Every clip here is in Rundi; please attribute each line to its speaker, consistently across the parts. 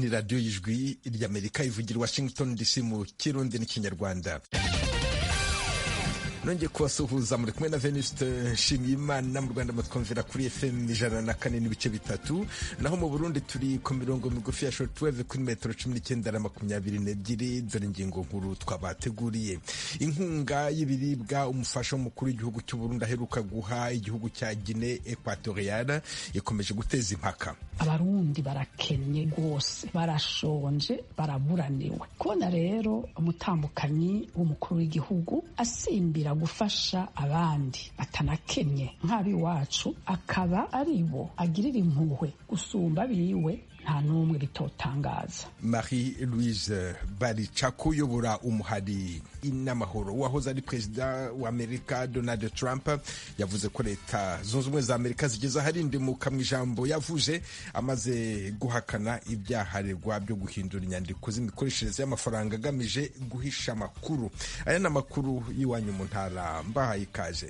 Speaker 1: ni radiyo y'ijwi ry'amerika ivugira washington dc mu kirundi n'ikinyarwanda nongeye kubasuhuza muri kumwe na venuste nshimiyimana mu rwanda mutwumvira kuri fm ijana na kane n'ibice bitatu naho mu burundi turi ku mirongo migufi ya shortwave kuri metero cumi n'icyenda na makumyabiri n'ebyiri dore ingingo nkuru twabateguriye inkunga y'ibiribwa umufasha w'umukuru w'igihugu cy'u burundi aheruka guha igihugu cya gine equatoriale ikomeje guteza impaka
Speaker 2: abarundi barakennye rwose barashonje baraburaniwe kubona rero umutambukanyi w'umukuru w'igihugu asimbira gufasha abandi batanakennye nk'ab'iwacu akaba ari bo agirira impuhwe gusumba abiwe nta n'umwe bitotangaza
Speaker 1: marie louise baricako uyobora umuhari n'amahoro wahoze ari perezida wa amerika donald trump yavuze ko leta zunze ubumwe za amerika zigeze aharindimuka mu ijambo yavuze amaze guhakana ibyaharegwa byo guhindura inyandiko z'imikoreshereze y'amafaranga agamije guhisha amakuru aya ni amakuru y'iwanyu mu ntara mbahaye ikaze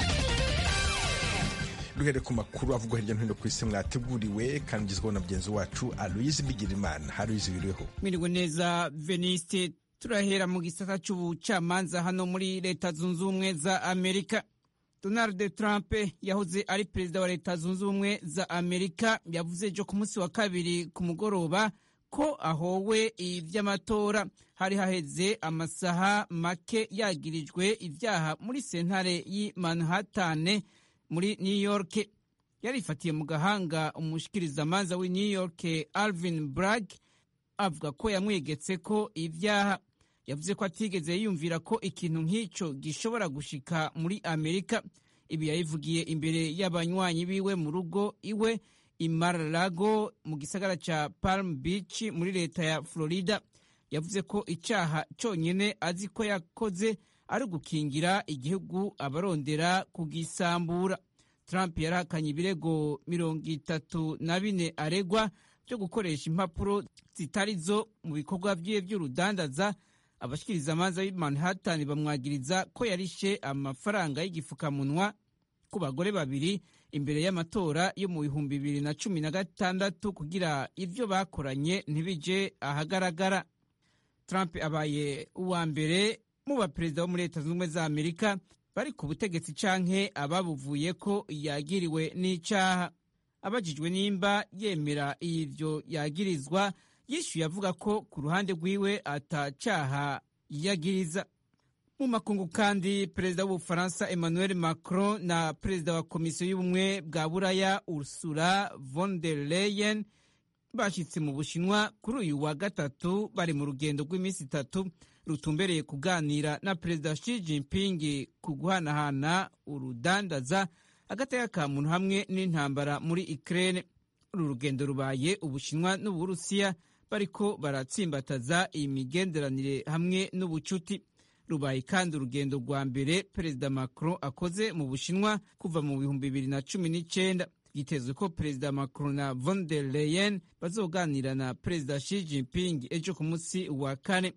Speaker 1: duhere ku makuru avugwa hirya no hino ku isi mwateguriwe kandi ugezweho na mugenzi wacu aloyizi bigirimana haruyizi biriho
Speaker 3: mwiriwe neza veniste turahera mu gisata cy'ubucamanza hano muri leta zunze ubumwe za amerika donald trump yahoze ari perezida wa leta zunze ubumwe za amerika yavuze ejo ku munsi wa kabiri ku mugoroba ko ahowe iby'amatora hari haheze amasaha make yagirijwe ibyaha muri sentare y'i manhattan muri new york yarifatiye mu gahanga umushikirizamanza w'i new york alvin bragg avuga ko yamwegetse ko ibyaha yavuze ko atigeze yiyumvira ko ikintu nk'icyo gishobora gushika muri amerika ibi yabivugiye imbere y'abanywanyi biwe mu rugo iwe i mar-a-lago mu gisagara cya palm beach muri leta ya florida yavuze ko icyaha cyonyine azi ko yakoze ari ugukingira igihugu abarondera kugisambura trump yarahakanye ibirego mirongo itatu na bine aregwa byo gukoresha impapuro zitari zo mu bikorwa byiwe by'urudandaza abashikirizamanza b'i manhattan bamwagiriza ko yarishe amafaranga y'igifukamunwa ku bagore babiri imbere y'amatora yo mu bihumbi bibiri na cumi na gatandatu kugira ibyo bakoranye ntibije ahagaragara trump abaye uwa mbere mu baperezida bo muri leta zunze ubumwe za amerika bari ku butegetsi canke ababuvuye ko yagiriwe n'icaha abajijwe nimba yemera ivyo yagirizwa yishyuye avuga ko ku ruhande rwiwe atacaha yagiriza mu makungu kandi perezida w'ubufaransa emmanuel macron na perezida wa komisiyo y'ubumwe bwa buraya ursula von der leyen bashyitse mu bushinwa kuri uyu wa gatatu bari mu rugendo rw'iminsi itatu rutumbereye kuganira na perezida Xi Jinping ku guhanahana urudandaza agateka ka muntu hamwe n'intambara muri Ukraine. Uru rugendo rubaye Ubushinwa n'Uburusiya bariko baratsimbataza iyi migenderanire hamwe n'ubucuti. Rubaye kandi urugendo rwa mbere perezida Macron akoze mu Bushinwa kuva mu bihumbi bibiri na cumi n'icyenda. Byitezwe ko perezida Macron na von der Leyen bazoganira na perezida Xi Jinping ejo ku munsi wa kane.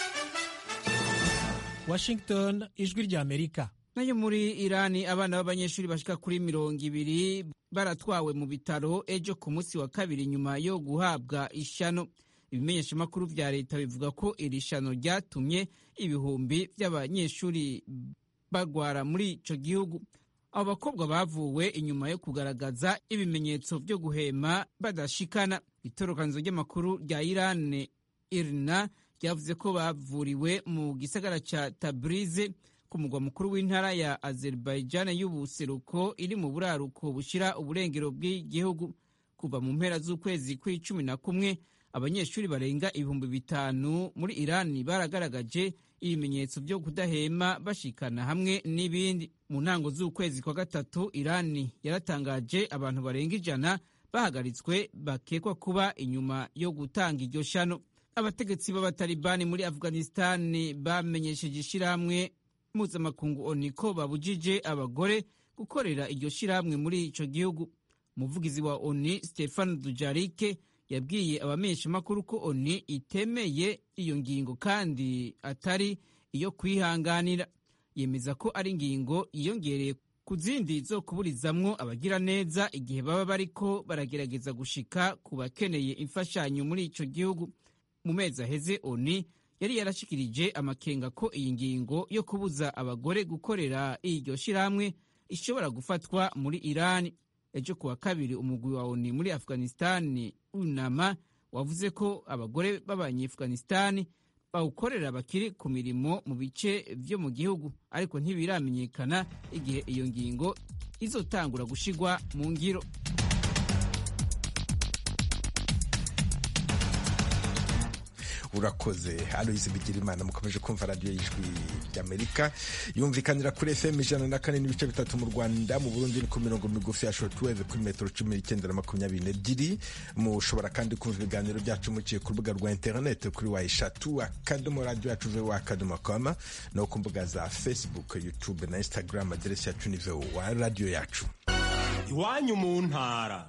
Speaker 4: Washington ijwi rya Amerika
Speaker 3: nayo muri Irani abana b'abanyeshuri bashika kuri mirongo ibiri baratwawe mu bitaro ejo ku munsi wa kabiri nyuma yo guhabwa ishano ibimenyeshamakuru vya leta bivuga ko iri shano ryatumye ibihumbi vy'abanyeshuri bagwara muri ico gihugu abo bakobwa bavuwe inyuma yo kugaragaza ibimenyetso vyo guhema badashikana itorokanizo ry'amakuru rya Irani irna ryavuze ko bavuriwe mu gisagara ca Tabrize ku mugwa mukuru w'intara ya Azerbaijan y'ubuseruko iri mu buraruko bushira uburengero bw'igihugu kuva mu mpera z'ukwezi kw'icumi na kumwe abanyeshuri barenga ibihumbi bitanu muri Irani baragaragaje ibimenyetso byo kudahema bashikana hamwe n'ibindi mu ntango z'ukwezi kwa gatatu Irani yaratangaje abantu barenga ijana bahagaritswe bakekwa kuba inyuma yo gutanga iryo shano abategetsi b'abatalibani muri afghanistan bamenyesheje ishyirahamwe mpuzamakungu oni ko babujije abagore gukorera iryo shyirahamwe muri ico gihugu umuvugizi wa oni stefan dujarike yabwiye abamenyeshamakuru ko oni itemeye iyo ngingo kandi atari iyo kwihanganira yemeza ko ari ingingo yiyongereye ku zindi zo kuburizamwo abagira neza igihe baba bariko baragerageza gushika ku bakeneye imfashanyo muri ico gihugu mu mezi aheze oni yari yarashikirije amakenga ko iyi ngingo yo kubuza abagore gukorera iryo shirahamwe ishobora gufatwa muri irani ejo kuwa kabiri umugwi wa oni muri afghanistani unama wavuze ko abagore b'abanyeafghanistani bawukorera bakiri ku mirimo mu bice vyo mu gihugu ariko ntibiramenyekana igihe iyo ngingo izotangura gushigwa mu ngiro
Speaker 1: urakoze aloyizi bigirimana mukomeje kumva radiyo y'ijwi ry'amerika yumvikanira kuri fm ijana na kane n'ibice bitatu mu rwanda mu burundi ni ku mirongo migufi ya shortwave kuri metero cumi n'icyenda na makumyabiri n'ebyiri mushobora kandi kumva ibiganiro byacu muciye ku rubuga rwa interineti kuri wa eshatu akadomo radiyo yacu vowa akadomo koma no ku mbuga za facebook youtube na instagram aderesi yacu ni vowa radiyo yacu
Speaker 5: iwanyu mu ntara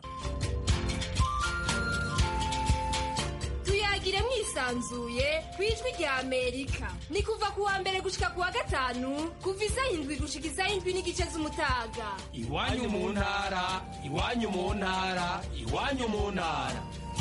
Speaker 6: tuyagire mwisanzuye ku ijwi rya amerika ni kuva ku wa mbere gushika ku wa gatanu kuva isaha indwi gushika isaha indwi n'igice z'umutaga
Speaker 5: iwanyu mu ntara iwanyu mu ntara iwanyu mu ntara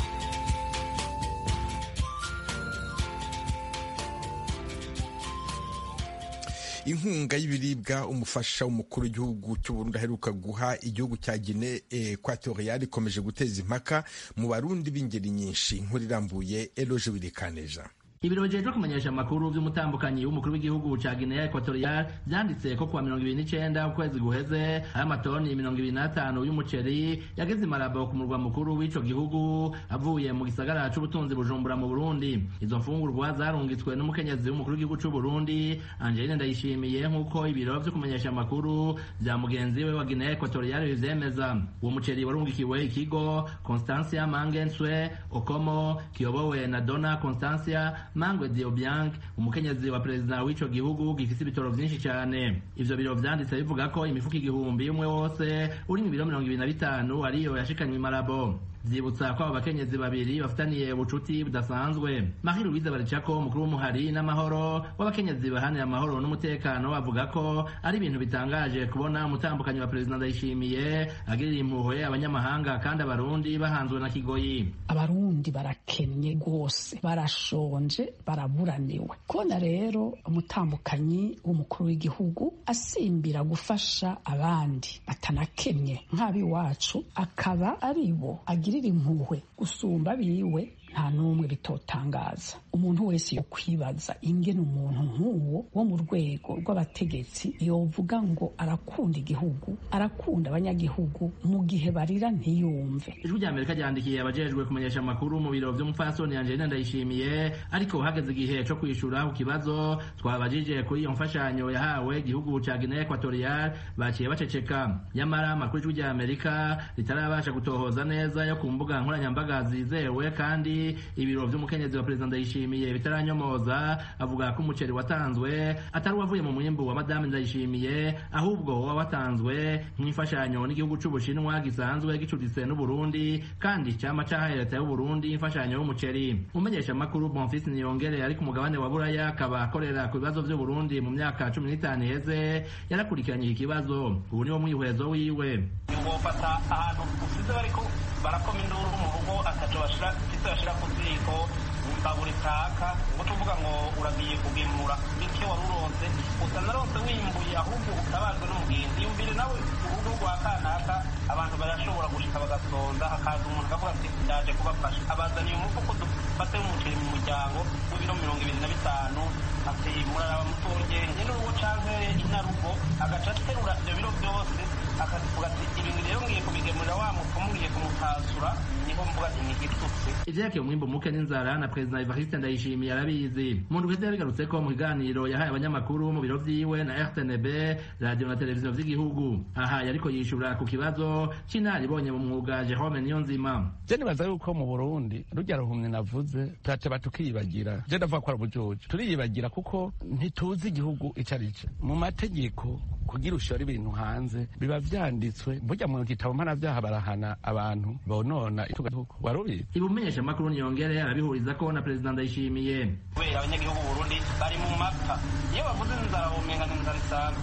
Speaker 1: inkunga y'ibiribwa umufasha w'umukuru w'igihugu cy'uburundi aheruka guha igihugu cya gine ekwatoriyali ikomeje guteza impaka mu barundi b'ingeri nyinshi inkuru irambuye eloje wirikaneja
Speaker 7: ibiro bijejwe kumenyesha amakuru vy'umutambukanyi w'umukuru w'igihugu ca Guinea Equatorial vyanditse ko kuwa mirongo ibiri n'icenda ukwezi guheze ayo amatoni mirongo ibiri n'atanu y'umuceri yageze imarabo ku murwa mukuru w'ico gihugu avuye mu gisagara c'ubutunzi bujumbura mu Burundi izo mfungurwa zarungitswe n'umukenyezi w'umukuru w'igihugu c'u Burundi Angeline Ndayishimiye nk'uko ibiro vyo kumenyesha amakuru vya mugenzi we wa Guinea Equatorial bivyemeza uwo muceri warungikiwe ikigo Constancia Mangenswe Okomo kiyobowe na Dona Constancia Mangwe Diobiang umukenyezi wa perezida w'ico gihugu gifise ibitoro vyinshi cyane ivyo biro vyanditse bivuga ko imifuko igihumbi umwe wose urimwo ibiro mirongo ibiri na bitanu ariyo yashikanywe imarabo vyibutsa ko abo bakenyezi babiri bafitaniye ubucuti budasanzwe Marie Louise Baricako umukuru w'umuhari n'amahoro w'abakenyezi bahanira amahoro n'umutekano avuga ko ari ibintu bitangaje kubona umutambukanyi wa perezida Ndayishimiye agirira impuhwe abanyamahanga kandi abarundi bahanzwe na kigoyi
Speaker 2: abarundi barakennye rwose barashonje baraburaniwe kubona rero umutambukanyi w'umukuru w'igihugu asimbira gufasha abandi batanakennye nk'ab'iwacu akaba ari bo agirira impuhwe gusumba biwe nta n'umwe bitotangaza umuntu wese yo kwibaza ingene umuntu nk'uwo wo mu rwego rw'abategetsi yovuga ngo arakunda igihugu arakunda abanyagihugu mu gihe barira ntiyumve
Speaker 7: ijwi rya amerika ryandikiye abajejwe kumenyesha amakuru mu biro vy'umupfasoni angelina ndayishimiye ariko hageze igihe co kwishura ku kibazo twabajije kuri iyo mfashanyo yahawe igihugu ca guinea equatorial baciye baceceka nyamara amakuru y'ijwi rya amerika ritarabasha gutohoza neza yo ku mbuga nkoranyambaga zizewe kandi ibiro vy'umukenyezi wa perezida ndayishimiye bitaranyomoza avuga ko umuceri watanzwe atari uwavuye mu mwimbu wa madame ndayishimiye ahubwo woba watanzwe nk'imfashanyo n'igihugu c'ubushinwa gisanzwe gicuditse n'uburundi kandi cama cahaye leta y'uburundi imfashanyo y'umuceri umumenyesha amakuru bonfisi niyongere ari ku mugabane wa buraya akaba akorera ku bibazo vy'uburundi mu myaka cumi n'itanu iheze yarakurikiranye iki kibazo ubu niwo mwihwezo wiwe
Speaker 8: wofata ahantu usize bariko barakoma induru mu rugo ataco bashira ufise bashira ku ziko imbabura itaka ngo tuvuga ngo uragiye kugemura bityo wari uronse usa naronse wimbuye ahubwo utabajwe n'umugenzi yumvire nawe urugo rwa kanaka abantu barashobora gushika bagasonza hakaza umuntu akavuga ati ndaje kubafasha abazaniye umufuko dufate umuceri mu muryango w'ibiro mirongo ibiri na bitanu ati muraraba mutorye nyene urugo canke inarugo agaca aterura ivyo biro vyose akavuga ati ibintu rero ngiye kubigemurira wa mupfumu ngiye kumutasura niho mvuga ati ni igitutsi
Speaker 7: ivyerekeye umwimbu muke n'inzara na perezida evariste ndayishimiye arabizi mu ndwi iheze yabigarutse ko mu kiganiro yahaye abanyamakuru mu biro vyiwe na rtnb radiyo na televiziyo vy'igihugu aha yariko yishura ku kibazo c'inaribonye mu mwuga jerome niyonzima
Speaker 9: je nibaza yuko mu burundi rurya ruhumye navuze turateba tukiyibagira je ndavuga ko ari ubujuju turiyibagira kuko ntituzi igihugu ico ari co mu mategeko kugira ushora ibintu hanze biba vyanditswe burya mu gitabo mpanavyaha barahana abantu bonona igihugu warubizi
Speaker 7: ibumenyesha amakuru niyongere arabihuriza ko na perezida ndayishimiye
Speaker 8: kubera abanyagihugu b'uburundi bari mu mapfa iyo bavuze inzara womenga ni inzara isanzwe bari mu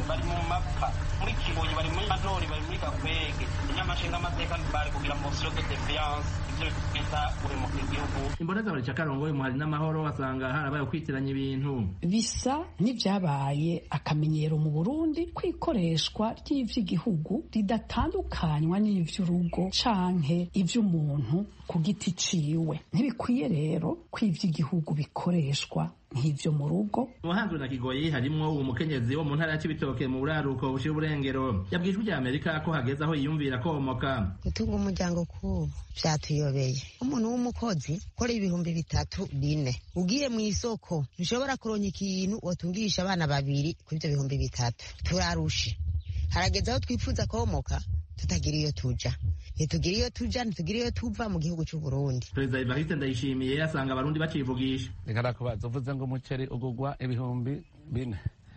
Speaker 8: mapfa muri kibuye bari muri manori bari muri gakwege inyamashinga amateka bari kugira mosiyo de defiance ivyo bita guhemuka igihugu
Speaker 7: imboneza bari cakarongoye umuhari n'amahoro asanga harabaye ukwitiranya ibintu
Speaker 2: bisa n'ibyabaye akamenyero mu burundi ko ikoreshwa ry'ivy'igihugu ridatandukanywa n'ivy'urugo canke ivy'umuntu ku giti ciwe ntibikwiye rero ko ivy'igihugu bikoreshwa nk'ivyo mu rugo
Speaker 7: umuhanzwe na kigoyi harimwo uwo mukenyezi wo mu ntara ya cibitoke mu buraruko bushira uburengero yabwiye ijwi rya amerika ko hageze aho yiyumvira komoka
Speaker 10: gutunga umuryango kubu vyatuyobeye umuntu w'umukozi ukora ibihumbi bitatu bine ugiye mu isoko ntushobora kuronka ikintu wotungisha abana babiri kuri ivyo bihumbi bitatu turarushe harageze aho twifuza komoka tutagira iyo tuja ntitugira iyo tuja ntitugira iyo tuva mu gihugu c'u Burundi
Speaker 7: perezida evariste ndayishimiye asanga abarundi bacivugisha
Speaker 9: reka ndakubaza uvuze ngo umuceri ugugwa ibihumbi bine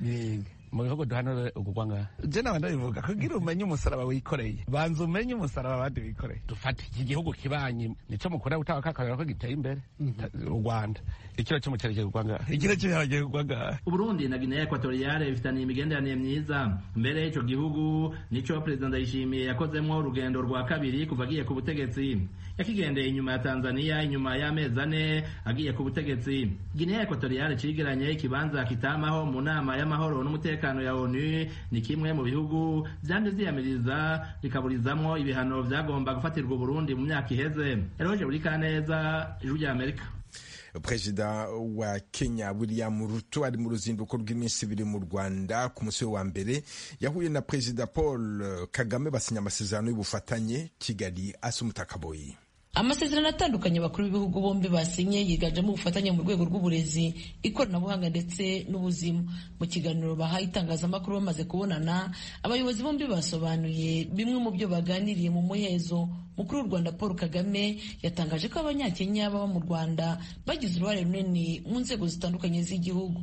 Speaker 9: mu bihugu duhanure ugugwa ngaha je nawe ndabivuga kugira umenye umusaraba wikoreye banza umenye umusaraba abandi bikoreye dufata iki gihugu kibanyi nico mukunda gutanga kakarero ko giteye imbere u rwanda ikiro c'umuceri kigugwa ngaha ikiro c'ibiharage kigugwa ngaha
Speaker 7: uburundi na guinea equatoriale bifitaniye imigenderanire myiza mbere ico gihugu nico perezida ndayishimiye yakozemwo urugendo rwa kabiri kuva agiye ku butegetsi yakigendeye inyuma ya tanzania inyuma y'amezi ane agiye ku butegetsi guinea equatoriale cigeranye ikibanza kitamaho mu nama y'amahoro n'umutekano ya onu ni kimwe mu bihugu vyanje vyiyamiriza bikaburizamwo ibihano vyagomba gufatirwa uburundi mu myaka iheze eroje buri kaneza ijwi rya amerika
Speaker 1: perezida wa kenya william ruto ari mu ruzinduko rw'iminsi ibiri mu rwanda ku munsi wa mbere yahuye na perezida paul kagame basinya amasezerano y'ubufatanye kigali asa umutakaboyi
Speaker 11: amasezerano atandukanye abakuru b'ibihugu bombi basinye yiganjemo ubufatanye mu rwego rw'uburezi ikoranabuhanga ndetse n'ubuzima mu kiganiro bahaye itangazamakuru bamaze kubonana abayobozi bombi basobanuye bimwe mu byo baganiriye mu muhezo mukuru w'u rwanda paul kagame yatangaje ko abanyakenya baba mu rwanda bagize uruhare runini mu nzego zitandukanye z'igihugu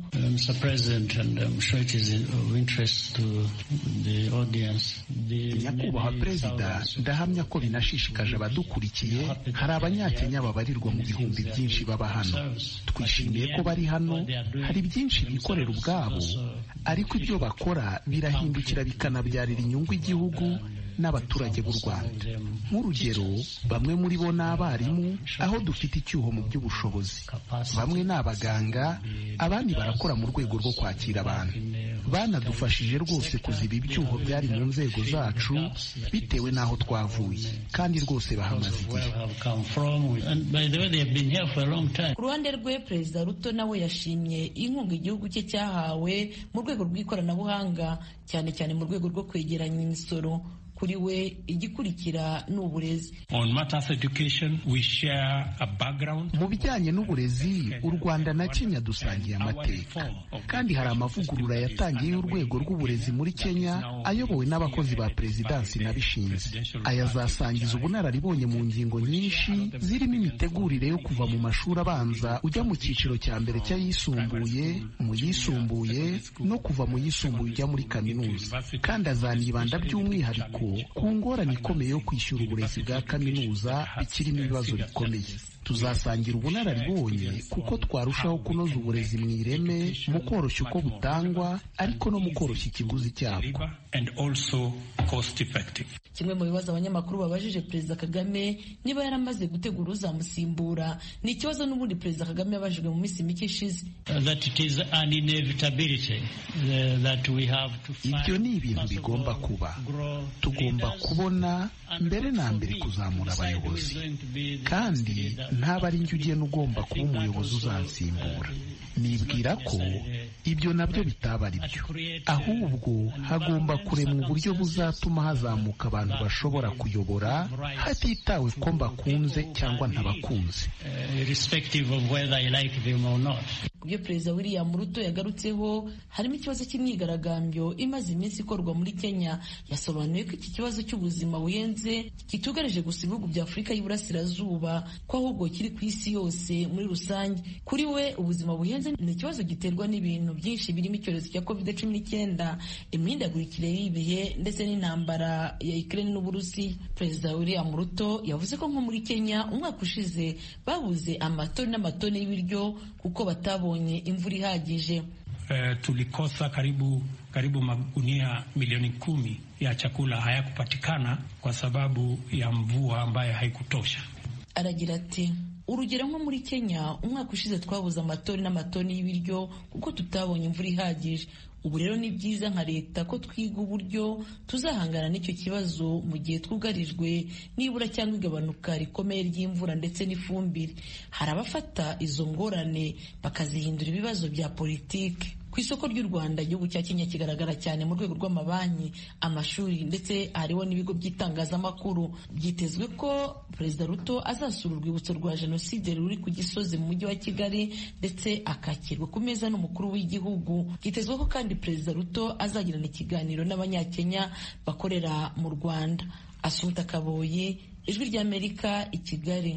Speaker 12: nyakubahwa perezida ndahamya ko binashishikaje abadukurikiye hari abanyakenya babarirwa mu bihumbi byinshi baba hano twishimiye ko bari hano hari byinshi bikorera ubwabo ariko ibyo bakora birahindukira bikanabyarira inyungu igihugu n'abaturage b'u Rwanda nk'urugero bamwe muri bo ni abarimu aho dufite icyuho mu by'ubushobozi bamwe ni abaganga abandi barakora mu rwego rwo kwakira abantu banadufashije rwose kuziba ibyuho byari mu nzego zacu bitewe n'aho twavuye kandi rwose bahamaze igihe
Speaker 11: ku ruhande rwe perezida ruto nawe yashimye inkunga igihugu cye cyahawe mu rwego rw'ikoranabuhanga cyane cyane mu rwego rwo kwegeranya imisoro kuri we igikurikira ni uburezi
Speaker 12: mu bijyanye n'uburezi u rwanda na kenya dusangiye amateka kandi hari amavugurura yatangiye y'urwego rw'uburezi muri kenya ayobowe n'abakozi ba perezidansi n'abishinzwe aya azasangiza ubunararibonye mu ngingo nyinshi zirimo imitegurire yo kuva mu mashuri abanza ujya mu cyiciro cya mbere cy'ayisumbuye mu yisumbuye no kuva mu yisumbuye ujya muri kaminuza kandi azanibanda by'umwihariko ku ngorane ikomeye yo kwishyura uburezi bwa kaminuza bikirimo ibibazo bikomeye tuzasangira ubunararibonye kuko twarushaho kunoza uburezi mu ireme mu koroshya uko butangwa ariko no mu koroshya ikiguzi cyabwo
Speaker 11: kimwe mu bibazo abanyamakuru babajije perezida kagame niba yaramaze gutegura uzamusimbura ni ikibazo n'ubundi perezida kagame yabajijwe mu minsi mike ishize
Speaker 12: ibyo ni ibintu bigomba kuba tugomba kubona mbere na mbere kuzamura abayobozi kandi ntaba ari njye ugena ugomba kuba umuyobozi uzansimbura nibwira ko ibyo nabyo bitaba ari byo ahubwo hagomba kuremwa uburyo buzatuma hazamuka abantu bashobora kuyobora hatitawe ko mbakunze cyangwa ntabakunze
Speaker 11: ku byo perezida william ruto yagarutseho harimo ikibazo cy'imyigaragambyo imaze iminsi ikorwa muri kenya yasobanuye ko iki kibazo cy'ubuzima buhenze kitugarije gusa ibihugu bya afurika y'iburasirazuba ko ahubwo kiri ku isi yose muri rusange kuri we ubuzima buhenze ni ikibazo giterwa n'ibintu byinshi birimo icyorezo cya covid cumi n'icyenda imihindagurikire y'ibihe ndetse n'intambara ya ukraine n'uburusi perezida william ruto yavuze ko nko muri kenya umwaka ushize babuze amatoni n'amatoni y'ibiryo kuko batabonye imvura ihagije
Speaker 13: eh, tulikosa karibu karibu magunia milioni kumi ya chakula hayakupatikana kwa sababu ya mvua ambayo haikutosha.
Speaker 11: aragira ati urugero nko muri kenya umwaka ushize twabuze amatoni n'amatoni y'ibiryo kuko tutabonye imvura ihagije ubu rero ni byiza nka leta ko twiga uburyo tuzahangana n'icyo kibazo mu gihe twugarijwe n'ibura cyangwa igabanuka rikomeye ry'imvura ndetse n'ifumbire hari abafata izo ngorane bakazihindura ibibazo bya politiki ku isoko ry'u rwanda igihugu cya kenya kigaragara cyane mu rwego rw'amabanki amashuri ndetse hariho n'ibigo by'itangazamakuru byitezwe ko perezida ruto azasura urwibutso rwa jenoside ruri ku gisozi mu mujyi wa kigali ndetse akakirwa ku meza n'umukuru w'igihugu byitezwe ko kandi perezida ruto azagirana ikiganiro n'abanyakenya bakorera mu rwanda asuhuta kaboyi ijwi ry'amerika i kigali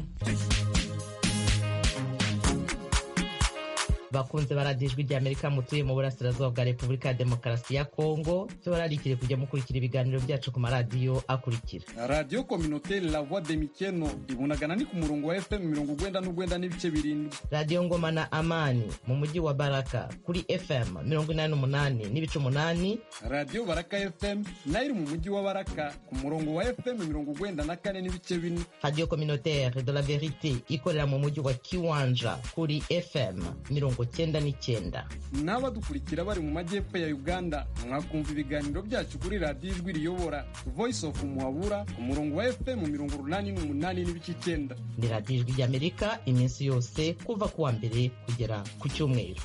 Speaker 14: bakunze baradiyo ijwi ry'amerika mutuye mu burasirazuba bwa repubulika ya demokarasi ya kongo tubararikire kujya mukurikira ibiganiro byacu ku maradiyo akurikira
Speaker 15: radiyo kominoteri la voix de mikeno ibunagana ni ku murongo wa fm mirongo ugwenda n'ugwenda n'ibice birindwi
Speaker 14: radiyo ngoma na amani mu mujyi wa baraka kuri fm mirongo inani n'umunani n'ibice umunani
Speaker 15: radiyo baraka fm nayo iri mu mujyi wa baraka ku murongo wa fm mirongo ugwenda na kane n'ibice bine
Speaker 14: radiyo kominoteri de la verite ikorera mu mujyi wa kiwanja kuri fm mirongo cyenda n'icyenda
Speaker 15: n'abadukurikira bari mu majyepfo ya uganda mwakumva ibiganiro byacu kuri radiyo ijwi riyobora voice of muhabura ku murongo wa fm mirongo urunani n'umunani n'ibice icyenda
Speaker 14: ni radiyo ijwi ry'amerika iminsi yose kuva ku wa mbere kugera ku cyumweru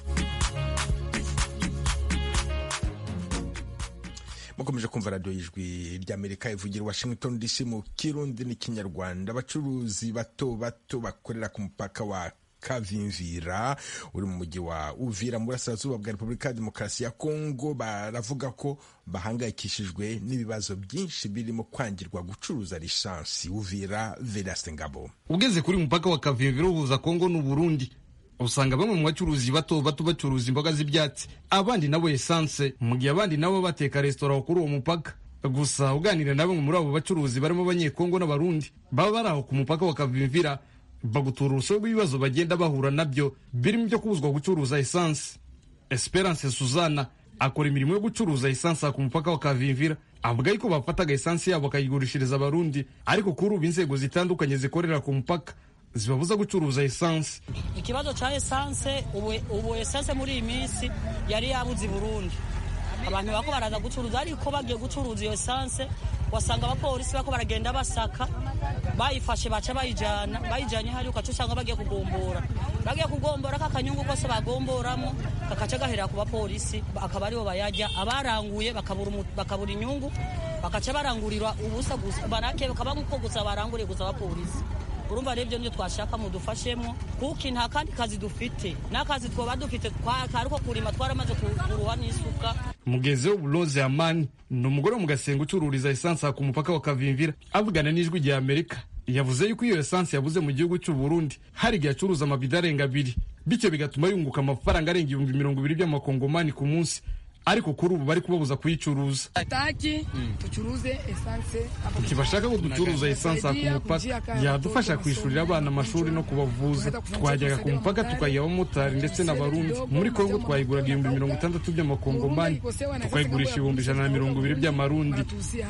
Speaker 1: mukomeje kumva radiyo y'ijwi ry'amerika ivugira washington dc mu kirundi n'ikinyarwanda abacuruzi bato bato bakorera ku mupaka wa kavimvira uri mu mujyi wa uvira mu burasirazuba bwa repubulika ya demokarasi ya kongo baravuga ko bahangayikishijwe n'ibibazo byinshi birimo kwangirwa gucuruza lisansi uvira veraste ngabo
Speaker 16: ugeze kuri mupaka wa kavimvira uhuza kongo n'uburundi usanga bamwe mu bacuruzi bato bato bacuruza imboga z'ibyatsi abandi nabo esanse mu gihe abandi nabo bateka resitora kuri uwo mupaka gusa uganira na bamwe muri abo bacuruzi barimo abanyekongo n'abarundi baba bari aho ku mupaka wa kavimvira bagutura urusobe rw'ibibazo bagenda bahura nabyo birimo ibyo kubuzwa gucuruza esanse esperance suzana akora imirimo yo gucuruza esanse ku mupaka wa kavimvira avuga yuko bafataga esanse yabo bakayigurishiriza abarundi ariko kuri ubu inzego zitandukanye zikorera ku mupaka zibabuza gucuruza esanse
Speaker 17: ikibazo cya esanse ubu esanse muri iyi minsi yari yabuze i burundi abantu bako baraza gucuruza ariko bagiye gucuruza iyo esanse wasanga abapolisi bako baragenda basaka bayifashe baca bayijyana bayijyanye hariya ukaca usanga bagiye kugombora bagiye kugombora ka kanyungu kose bagomboramo kakaca gahera ku bapolisi akaba aribo bayajya abaranguye bakabura inyungu bakaca barangurirwa ubusa gusa barake bakaba nk'uko gusa baranguriye gusa abapolisi urumva rero ibyo nibyo twashaka mudufashemo kuko nta kandi kazi dufite n'akazi twaba dufite kari ko kurima twaramaze kuruha n'isuka
Speaker 16: mugezi w'uburoze amani ni umugore wo mu gasenga ucururiza esanse ku mupaka wa kavimvira avugana n'ijwi rya amerika yavuze yuko iyo esanse yabuze mu gihugu cy'u Burundi hari igihe acuruza amabido arenga abiri bityo bigatuma yunguka amafaranga arenga ibihumbi mirongo ibiri by'amakongomani ku munsi ariko kuri ubu bari kubabuza kuyicuruza
Speaker 18: hataki tucuruze esanse
Speaker 16: ntibashaka ko ducuruza esanse ku mupaka yadufasha kwishyurira abana amashuri no kubavuza twajyaga ku mupaka tukayiha abamotari ndetse n'abarundi muri kongo twayiguraga ibihumbi mirongo itandatu by'amakongomani tukayigurisha ibihumbi ijana na mirongo ibiri by'amarundi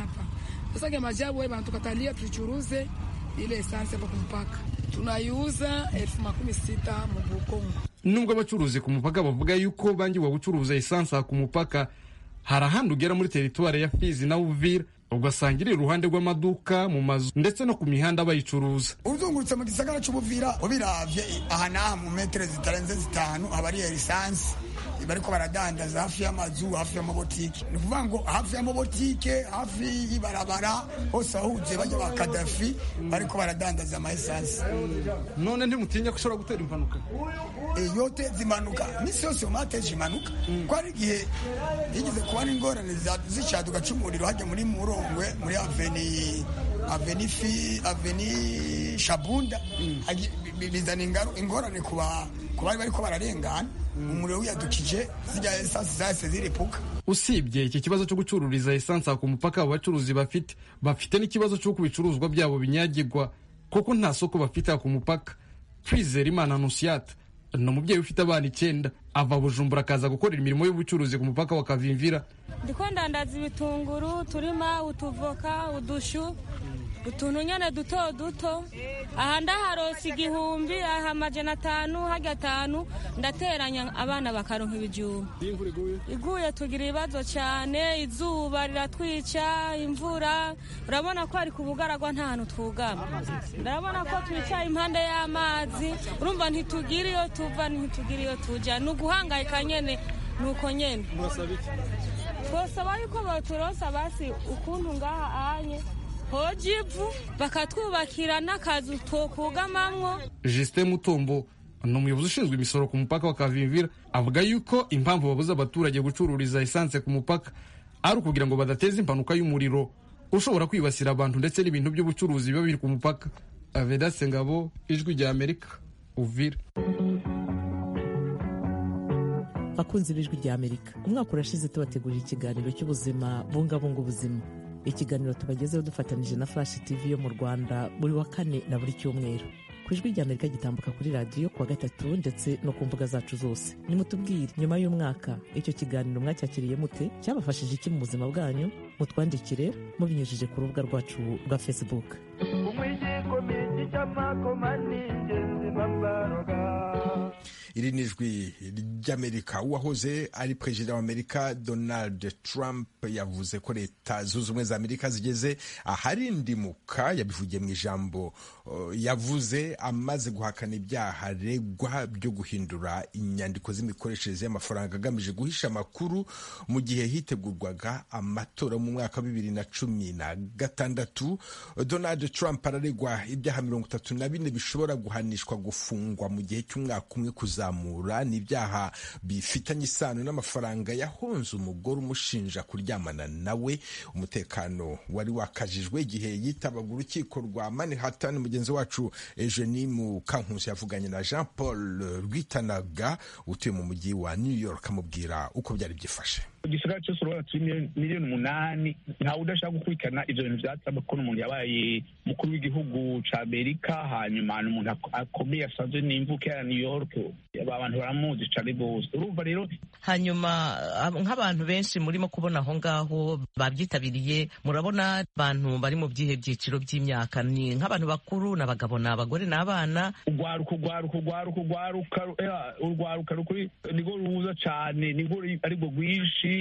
Speaker 18: sasa kimajabu bana tukatalia tuichuruze ile esanse hapo kumpaka tunaiuza elfu makumi sita mu Bukongo.
Speaker 16: nubwo abacuruzi ku mupaka bavuga yuko bangiwe gucuruza esanse ku mupaka hari ahandi ugera muri teritwari ya fizi na uvira ugasanga iri iruhande rw'amaduka mu mazu ndetse no ku mihanda bayicuruza
Speaker 19: uzungurutse mu gisagara cy'ubuvira ubiravye aha n'aha mu metero zitarenze zitanu haba ari esanse bariko baradandaza hafi y'amazu hafi y'amabotike ni ukuvuga ngo hafi y'amabotike hafi y'ibarabara hose ahuje bajya ba kadafi bariko baradandaza ama esanse
Speaker 16: none ntimutinya ko ushobora gutera impanuka
Speaker 19: yote zimanuka misi yose mu mateje impanuka ko hari igihe yigeze kuba n'ingorane zishaduka c'umuriro hajya muri murongwe muri aveni aveni fi aveni shabunda bizana ingorane ku bari bariko bararengana umuriro wiyadukije zijya esansi zahise ziripuka
Speaker 16: usibye iki kibazo cyo gucururiza esansi ku mupaka abo bacuruzi bafite bafite n'ikibazo cy'uko ibicuruzwa byabo binyagirwa kuko nta soko bafite ku mupaka twizera imana nusiyata ni umubyeyi ufite abana icyenda ava bujumbura akaza gukorera imirimo y'ubucuruzi ku mupaka wa kavimvira
Speaker 20: ndiko ndandaza ibitunguru turima utuvoka udushu utuntu nyene duto duto aha ndaharosa igihumbi aha amajana atanu harya atanu ndateranya abana bakaronka ibijumba iguye tugira ibibazo cyane izuba riratwica imvura urabona ko ari ku bugaragwa nta hantu twugama ndabona ko twicaye impande y'amazi urumva ntitugira iyo tuva ntitugira iyo tuja ni uguhangayika nyene ni uko nyene twosaba yuko baturosa basi ukuntu ngaha anye hoja ivu bakatwubakira n'akazu twokugamamwo
Speaker 16: Justin Mutombo ni umuyobozi ushinzwe imisoro ku mupaka wa Kavimvira avuga yuko impamvu babuza abaturage gucururiza esanse ku mupaka ari ukugira ngo badateza impanuka y'umuriro ushobora kwibasira abantu ndetse n'ibintu by'ubucuruzi biba biri ku mupaka Avedaste Ngabo ijwi rya Amerika Uvira
Speaker 21: bakunzi b'ijwi rya amerika umwaka urashize tubategurira ikiganiro cy'ubuzima bungabunga ubuzima ikiganiro tubagezeho dufatanyije na flash tv yo mu rwanda buri wa kane na buri cyumweru ku ijwi rya amerika gitambuka kuri radiyo kuwa gatatu ndetse no ku mbuga zacu zose nimutubwire nyuma y'umwaka icyo kiganiro mwacyakiriye mute cyabafashije iki mu buzima bwanyu mutwandikire mubinyujije ku rubuga rwacu rwa facebook
Speaker 1: iri ni ijwi ry'amerika uwahoze ari perezida w'amerika donald trump yavuze ko leta zunze ubumwe za amerika zigeze aharindimuka yabivugiye mu ijambo uh, yavuze amaze guhakana ibyaha aregwa byo guhindura inyandiko z'imikoreshereze y'amafaranga agamije guhisha amakuru mu gihe hitegurwaga amatora mu mwaka wa bibiri na cumi na gatandatu donald trump araregwa ibyaha mirongo itatu na bine bishobora guhanishwa gufungwa mu gihe cy'umwaka umwe kuzamura n'ibyaha bifitanye isano n'amafaranga yahonze umugore umushinja kuryamana nawe umutekano wari wakajijwe igihe yitabaga urukiko rwa manhattan mugenzi wacu eugenie mukankusi yavuganye na jean paul rwitanaga utuye mu mujyi wa new york amubwira uko byari byifashe
Speaker 22: igisagara cyose urabona turi miliyoni umunani ntawe udashaka gukurikirana ibyo bintu byatsaba ko umuntu yabaye umukuru w'igihugu cya amerika hanyuma ni umuntu akomeye asanzwe n'imvuke ya new york abantu baramuzi cyane rwose urumva rero
Speaker 21: hanyuma nk'abantu benshi murimo kubona aho ngaho babyitabiriye murabona abantu bari mu byihe byiciro by'imyaka ni nk'abantu bakuru ni abagabo ni abagore ni abana
Speaker 22: urwaruka urwaruka urwaruka urwaruka urwaruka rukuri nirwo ruza cyane nirwo aribwo rwinshi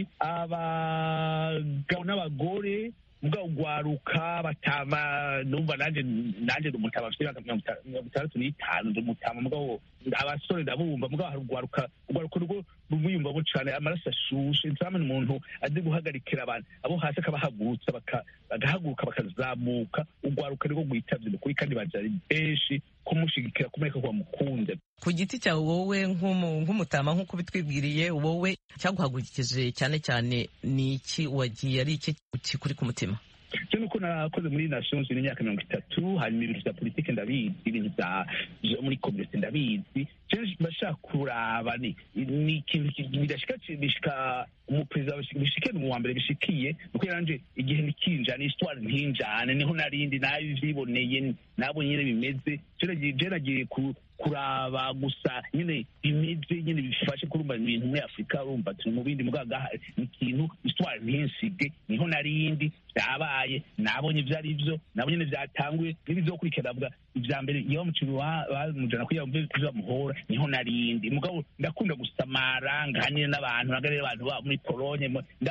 Speaker 22: abagabo n'abagore mbwa ugwaruka batama numva nanje nanje ndumutama afite imyaka mirongo itandatu n'itanu ndumutama mugabo abasore ndabumva mugabo hari ugwaruka ugwaruka rwo rumwiyumvamo cane amaraso ashushe nsamani umuntu azi guhagarikira abantu abo hasi akabahagurutsa bagahaguruka bakazamuka ugwaruka nirwo rwitavye nukuri kandi bajari benshi kumushigikira kumureka ko bamukunze
Speaker 21: ku giti cyawe wowe nk'umutama nk'uko bitwibwiriye wowe cyaguhagurukije cyane cyane ni iki wagiye ari iki kikuri ku mutima
Speaker 22: cyo nuko nakoze muri nations union imyaka mirongo itatu hanyuma ibintu bya politike ndabizi ibintu bya muri komite ndabizi bashaka kuraba ni ni ikintu bidashika bishika umuperezida bishike ni uwa mbere bishikiye nuko yaranje igihe nikinjana histoire ntinjane niho narindi nabivyiboneye nabo nyine bimeze je nagiye kuraba gusa nyine bimeze nyine bifashe kurumva ibintu muri afurika urumva turi mu bindi mugaga ni ikintu histoire ntinsige niho narindi byabaye nabonye ibyo ari byo nabo nyine byatanguye n'ibizokurikira avuga ibya mbere iyo bamucira bamujana kugira ngo mve bamuhora niho narindi mugabo ndakunda gusamara nganire n'abantu naganire abantu ba muri polonye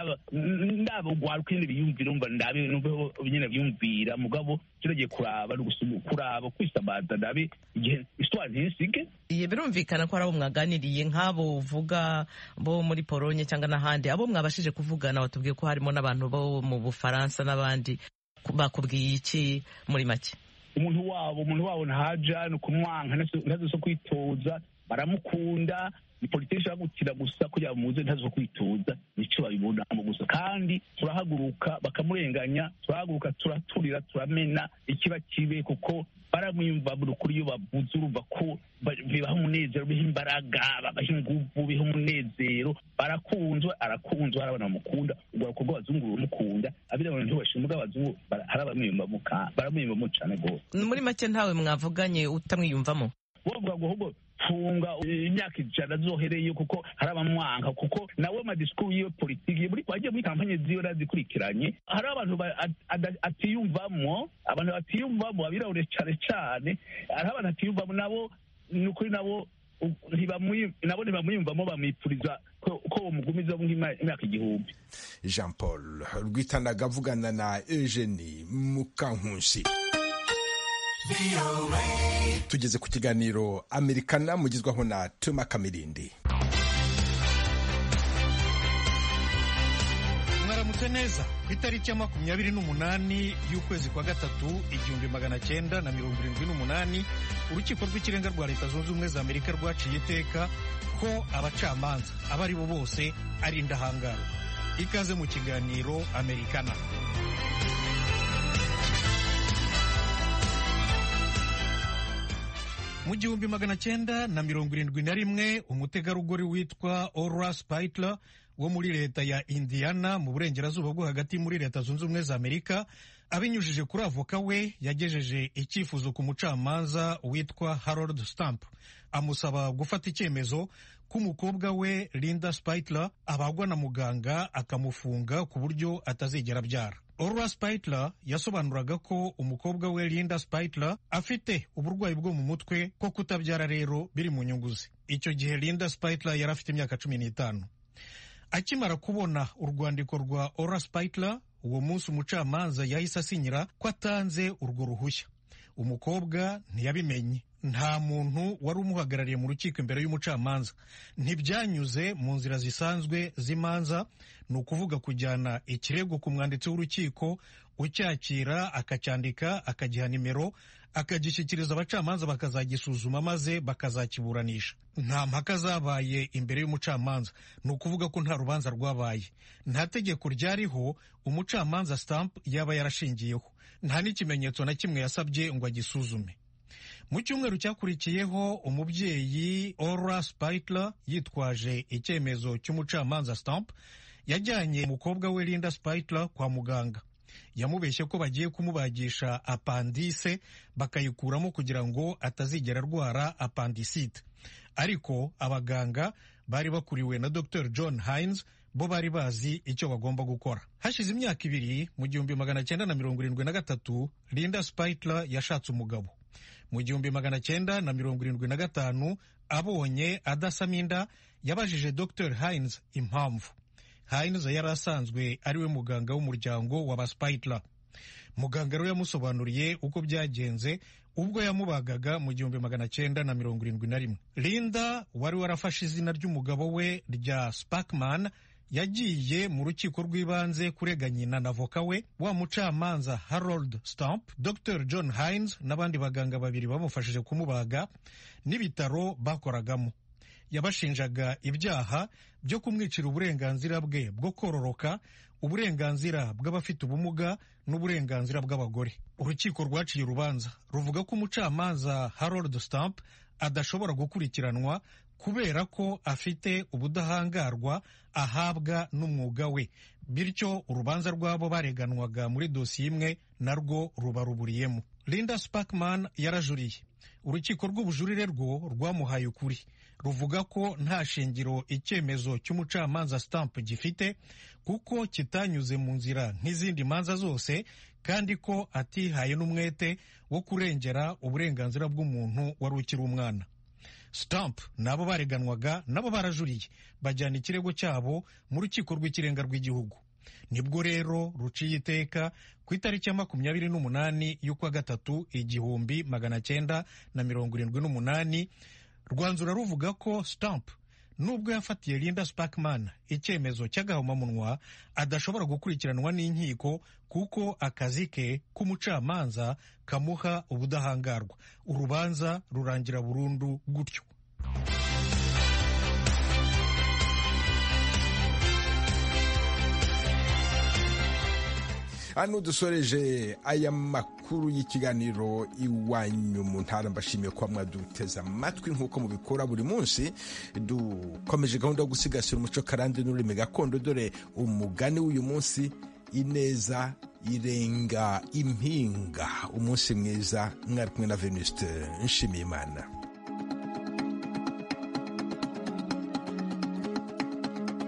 Speaker 22: ndaba ugwaruka nyine biyumvira umva ndabe numveho nyine byumvira mugabo kiragiye kuraba kuraba kwisamaza ndabe igihe histoire ntisige
Speaker 21: iye birumvikana ko ari abo mwaganiriye nk'abo uvuga bo muri polonye cyangwa n'ahandi abo mwabashije kuvugana watubwiye ko harimo n'abantu bo mu bufaransa n'abandi bakubwiye iki muri make
Speaker 22: umuntu wabo umuntu wabo ntaja ni ukumwanka ntazo zo kwitoza baramukunda ni politiki ishaka gukina gusa kugira ngo muze ntazo kwitoza nico babibonamo gusa kandi turahaguruka bakamurenganya turahaguruka turaturira turamena ikiba kibe kuko baramwiyumva buri kuri iyo bavuze urumva ko bibaha umunezero biha imbaraga babaha inguvu biha umunezero barakunzwe arakunzwe hari abana bamukunda urwaruko rw'abazungu rurumukunda abirabura ntibashima abazungu hari abamwiyumvamo baramwiyumvamo cane rwose
Speaker 21: muri make ntawe mwavuganye utamwiyumvamo
Speaker 22: bavuga ngo ahubwo funga imyaka ijana azohereyo kuko hari abamwanka kuko nawe amadisikuru yiwe politiki muri wagiye muri kampanye ziwe arazikurikiranye hari abantu ba- at- ada- atiyumvamo abantu batiyumvamo abirabure cyane cyane hari abantu atiyumvamo nabo ni ukuri nabo u- ntibamwi- nabo ntibamwiyumvamo bamwipfuriza ko ko bamugumiza nk'imyaka igihumbi
Speaker 1: jean paul rwitanaga avugana na eugenie mukankusi tugeze ku kiganiro amerikana mugizwaho na tuma kamirindi
Speaker 3: mwaramutse neza ku itariki ya makumyabiri n'umunani y'ukwezi kwa gatatu igihumbi magana cyenda na mirongo irindwi n'umunani urukiko rw'ikirenga rwa leta zunze ubumwe za amerika rwaciye iteka ko abacamanza abo ari bo bose ari indahangarwa ikaze mu kiganiro amerikana mu gihumbi magana cyenda na mirongo irindwi na rimwe umutegarugori witwa Ora Spitler wo muri leta ya Indiana mu burengerazuba bwo hagati muri leta zunze ubumwe za Amerika abinyujije kuri avoka we yagejeje icyifuzo ku mucamanza witwa Harold Stamp amusaba gufata icyemezo ko umukobwa we Linda Spitler abagwa na muganga akamufunga ku buryo atazigera abyara Ora Spitler yasobanuraga ko umukobwa we Linda Spitler afite uburwayi bwo mu mutwe ko kutabyara rero biri mu nyungu ze icyo gihe Linda Spitler yari afite imyaka cumi n'itanu akimara kubona urwandiko rwa Ora Spitler uwo munsi umucamanza yahise asinyira ko atanze urwo ruhushya umukobwa ntiyabimenye nta muntu wari umuhagarariye mu rukiko imbere y'umucamanza ntibyanyuze mu nzira zisanzwe z'imanza ni ukuvuga kujyana ikirego ku mwanditsi w'urukiko ucyakira akacyandika akagiha nimero akagishyikiriza abacamanza bakazagisuzuma maze bakazakiburanisha nta mpaka zabaye imbere y'umucamanza ni ukuvuga ko nta rubanza rwabaye nta tegeko ryariho umucamanza stamp yaba yarashingiyeho nta n'ikimenyetso na kimwe yasabye ngo agisuzume mu cyumweru cyakurikiyeho umubyeyi Ora Spitler yitwaje icyemezo cy'umucamanza Stamp yajyanye umukobwa we Linda Spitler kwa muganga yamubeshye ko bagiye kumubagisha apandise bakayikuramo kugira ngo atazigera arwara apandisite ariko abaganga bari bakuriwe na Dr John Hines bo bari bazi icyo bagomba gukora hashize imyaka ibiri mu gihumbi magana cyenda na mirongo irindwi na gatatu Linda Spitler yashatse umugabo mu gihumbi magana cyenda na mirongo irindwi na gatanu abonye adasama inda yabajije Dr Hines impamvu Hines yari asanzwe ari we muganga w'umuryango wa ba Spitler muganga rero yamusobanuriye uko byagenze ubwo yamubagaga mu gihumbi magana cyenda na mirongo irindwi na rimwe Linda wari warafashe izina ry'umugabo we rya Spackman yagiye mu rukiko rw'ibanze kurega nyina na voka we wa mucamanza Harold Stamp Dr John Hines n'abandi baganga babiri bamufashije kumubaga n'ibitaro bakoragamo yabashinjaga ibyaha byo kumwicira uburenganzira bwe bwo kororoka uburenganzira bw'abafite ubumuga n'uburenganzira bw'abagore urukiko rwaciye urubanza ruvuga ko umucamanza Harold Stamp adashobora gukurikiranwa kubera ko afite ubudahangarwa ahabwa n'umwuga we bityo urubanza rw'abo bareganwaga muri dosiye imwe narwo ruba ruburiyemo Linda Spackman yarajuriye urukiko rw'ubujurire rwo rwamuhaye ukuri ruvuga ko nta shingiro icyemezo cy'umucamanza Stamp gifite kuko kitanyuze mu nzira nk'izindi manza zose kandi ko atihaye n'umwete wo kurengera uburenganzira bw'umuntu wari ukiri umwana Stamp nabo bareganwaga nabo barajuriye bajyana ikirego cyabo mu rukiko rw'ikirenga rw'igihugu nibwo rero ruciye iteka ku itariki ya makumyabiri n'umunani y'ukwa gatatu igihumbi magana cyenda na mirongo irindwi n'umunani rwanzura ruvuga ko Stamp nubwo yafatiye Linda Spackman icyemezo cy'agahomamunwa adashobora gukurikiranwa n'inkiko kuko akazi ke k'umucamanza kamuha ubudahangarwa urubanza rurangira burundu gutyo
Speaker 1: hano dusoreje aya makuru y'ikiganiro iwanyu mu ntara mbashimiye kuba mwaduteze amatwi nk'uko mubikora buri munsi dukomeje gahunda yo gusigasira umuco karande n'ururimi gakondo dore umugani w'uyu munsi ineza irenga impinga umunsi mwiza mwari kumwe na venuste nshimiyimana